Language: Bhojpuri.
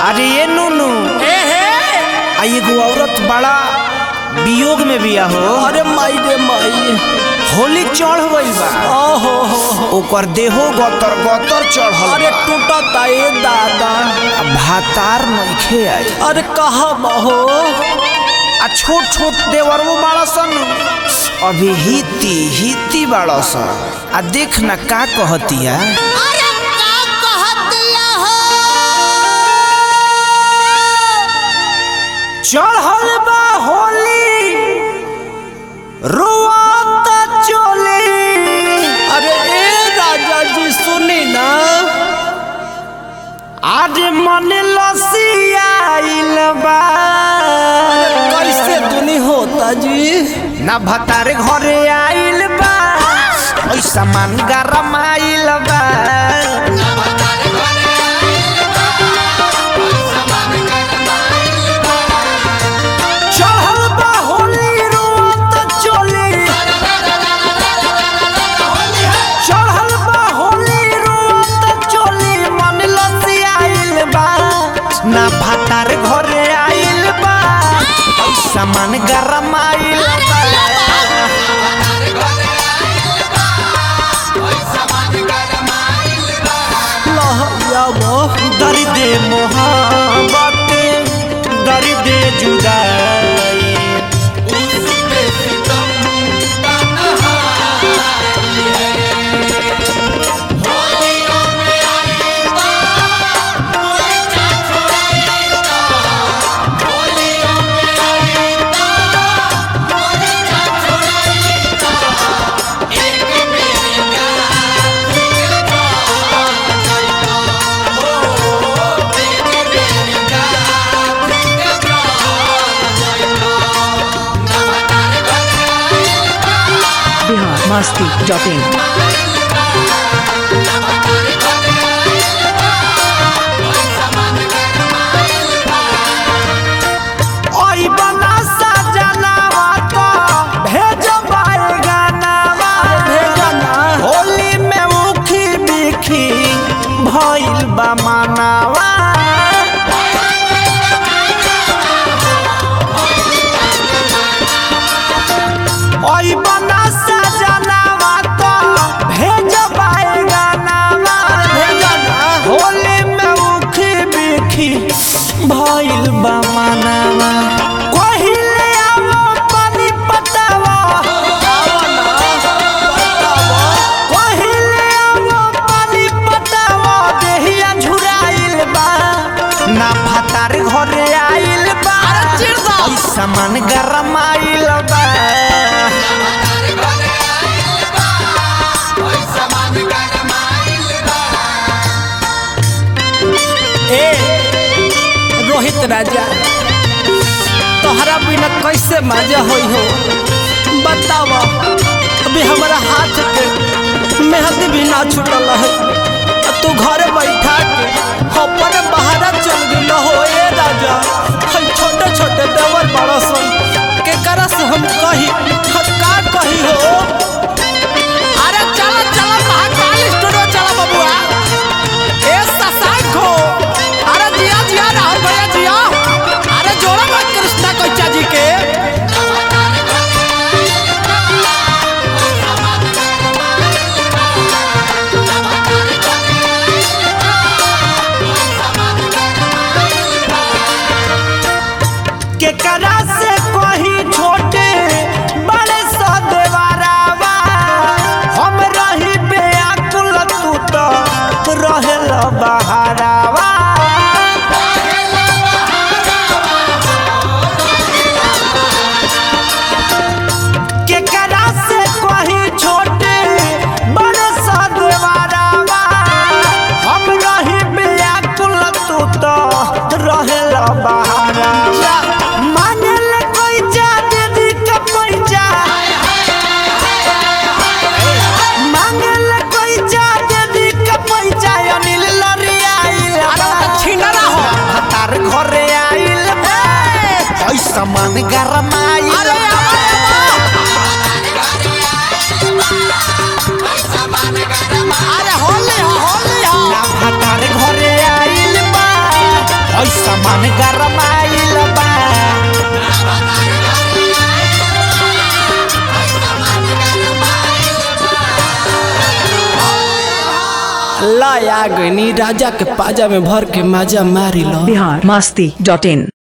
अरे ये नूनू ए हे आ एगो औरत बड़ा वियोग में बिया हो अरे माई रे माई होली चढ़ गइल बा ओहो हो हो ओकर देहो गतर गतर चढ़ल अरे बा। टूटता ए दादा आ भातार नइखे आई अरे कहा बहो आ छोट छोट देवरवो बाड़ा सन अभी हिती हिती बाड़ा सन आ देख ना का कहतिया अरे का कहतिया हो चढ़ल बा होली रुआत चोली अरे ए राजा जी सुनी ना आज मन लसियाइल बा कैसे दुनी होता जी ना भतार घरे आइल बा ऐसा मन गरम आइल बा चढ़ल बा होली रुआत चोली चढ़ल बा होली रुआत चोली मन लसियाइल बा ना भतार घरे आइल बा ऐसा मन गरम आइल बा लहया बह दर्द मोहब्बत दर्द जुदाई बिहार मस्ती डॉट इन ओई बना सजनावा तो भेजबाई गानावा भेजना होली में मुखी बिखी भइल बा मानावा ओई बना सजनावा तो भेजबाई गानावा भेजना होली में मुखी बिखी भइल बा मानावा कहिले आवो पानी पटावा कहिले आवो पानी पटावा देहिया झुराइल बा ना फतार घरे आइल बा अरे चिढ़ दो। ऐसा मन गरम आइल बा ए रोहित राजा तोहरा बिना कैसे मजा होई हो बताव अभी हमारा हाथ के मेहंदी भी ना छूटल है आ तू घरे बैठा के अपन बहारा चल गेल हो ए राजा हम छोटे छोटे देवर बड़ा सन के करा से हम कही हम का कही हो अरे चला चला महाकाल स्टूडियो चला बबुआ ए ससांखो अरे जिया जिया राहुल भैया जिया अरे जोड़ा मत कृष्णा कोचा जी के केकरा से कही छोटे बड़े सो देवारावा हम रही बेअकुल तू तो रहेल बहारावा केकरा से कही छोटे बड़े सो देवारावा हम रही बेअकुल तू तो रहेल बहारावा मांगल कोई जा दीदी का पैसा मांगल कोई जा दीदी का पैसा अनिल लरिया आइल अरे तो छिंडरा हो हतार घरे आइल बा ऐसा मन गरम आइल अरे अरे होली हो होली हो ना हतार घरे आइल बा ऐसा मन गरमाइल बा लाया गनी राजा के पाजा में भर के माजा मारी लो बिहार मस्ती डॉट इन